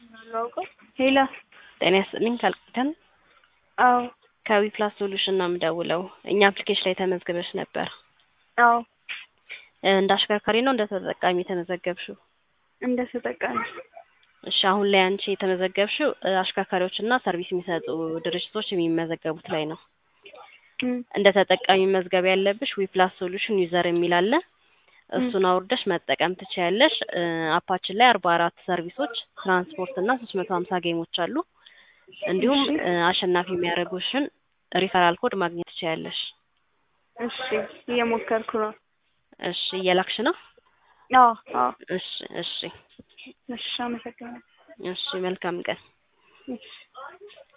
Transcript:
አላውቀው ሄላ ጤና ይስጥልኝ ካልቅተን አዎ ከዊፕላስ ሶሉሽን ነው የምደውለው። እኛ አፕሊኬሽን ላይ ተመዝግበሽ ነበር። አዎ እ እንደ አሽከርካሪ ነው እንደ ተጠቃሚ የተመዘገብሽው? እንደ ተጠቃሚ እሺ አሁን ላይ አንቺ የተመዘገብሽው እ አሽከርካሪዎችና ሰርቪስ የሚሰጡ ድርጅቶች የሚመዘገቡት ላይ ነው። እም፣ እንደ ተጠቃሚ መዝገብ ያለብሽ ዊፕላስ ሶሉሽን ዩዘር የሚል አለ። እሱን አውርደሽ መጠቀም ትችያለሽ። እ አፓችን ላይ አርባ አራት ሰርቪሶች ትራንስፖርት እና ሶስት መቶ ሀምሳ ጌሞች አሉ። እንዲሁም እሺ። እ አሸናፊ የሚያደርጉሽን ሪፈራል ኮድ ማግኘት ትችያለሽ። እሺ እየሞከርኩ ነው። እሺ እየላክሽ ነው? አዎ አዎ እሺ እሺ እሺ አመሰግናለሁ። እሺ መልካም ቀን። እሺ